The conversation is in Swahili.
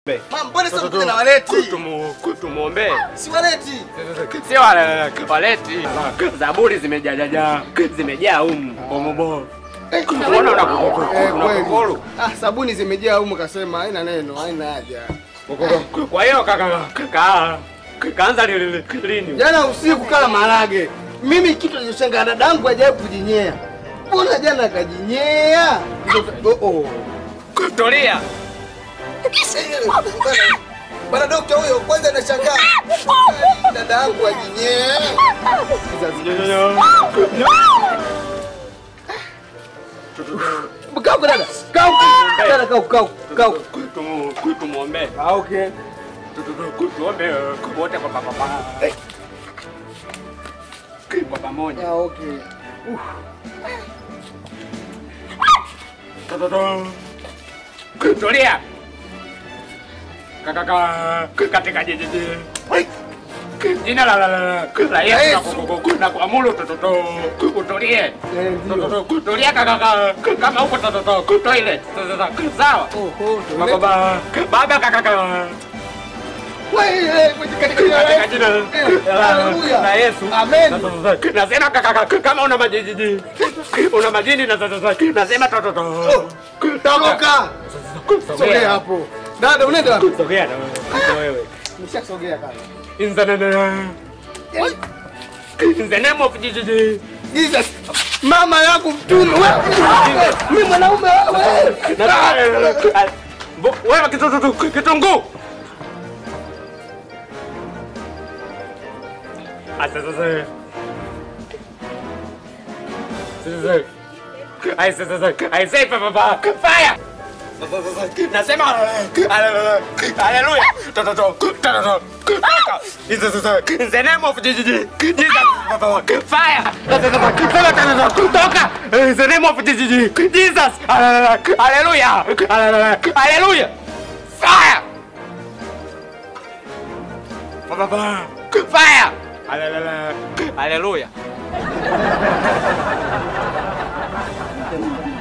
Mama, mbona sasa mkuja na waleti? Tumuombe Si waleti. sio wale waleti. Zaburi zimejajaja zimejaa humu bomobo. Unaona Eh, unakukuru. kweli. Ah, sabuni zimejaa humu kasema haina neno, haina haja. Kwa hiyo kaka kaka kaanza lini lini? Jana usiku kala marage. Mimi kitu nilishanga dadangu hajawahi kujinyea. Mbona jana akajinyea? Oh oh. Tulia. Bwana dokta huyo kwanza nashangaa. Dada yangu ajinyee. Kaa huko dada. Kaa huko. Dada kaa huko, kaa huko, kaa huko. Tumuombe. Ah, okay. Tuombe wote kwa pamoja. Kwa pamoja. Ah, okay. Tulia. Kaka katika jiji. Jina la la la la Yesu na kuamuru tototo utulie. Eh, ndio. Tulia kaka kama huko tototo toilet. Sawa. Oho, Baba baba kaka kaka. Wewe, katika jina la Katika jina Haleluya. la Yesu. Amen. Nasema kaka kama una majini. Una majini na nasema tototo. Toka. Sogea hapo. Dada unaenda wapi? Sogea na wewe. Nimeshasogea kaka. In the name In the name of Jesus. Jesus. Mama yangu mtume. Wewe, Mimi mwanaume wewe. Wewe kitoto kitunguu. Asa sasa. Sasa. Ai sasa sasa. Ai say papa fire. Nasema haleluya. Toto toto. In the name of Jesus. Jesus. Fire. Toka. In the name of Jesus. Jesus. Hallelujah. Hallelujah. Fire. Fire. Hallelujah.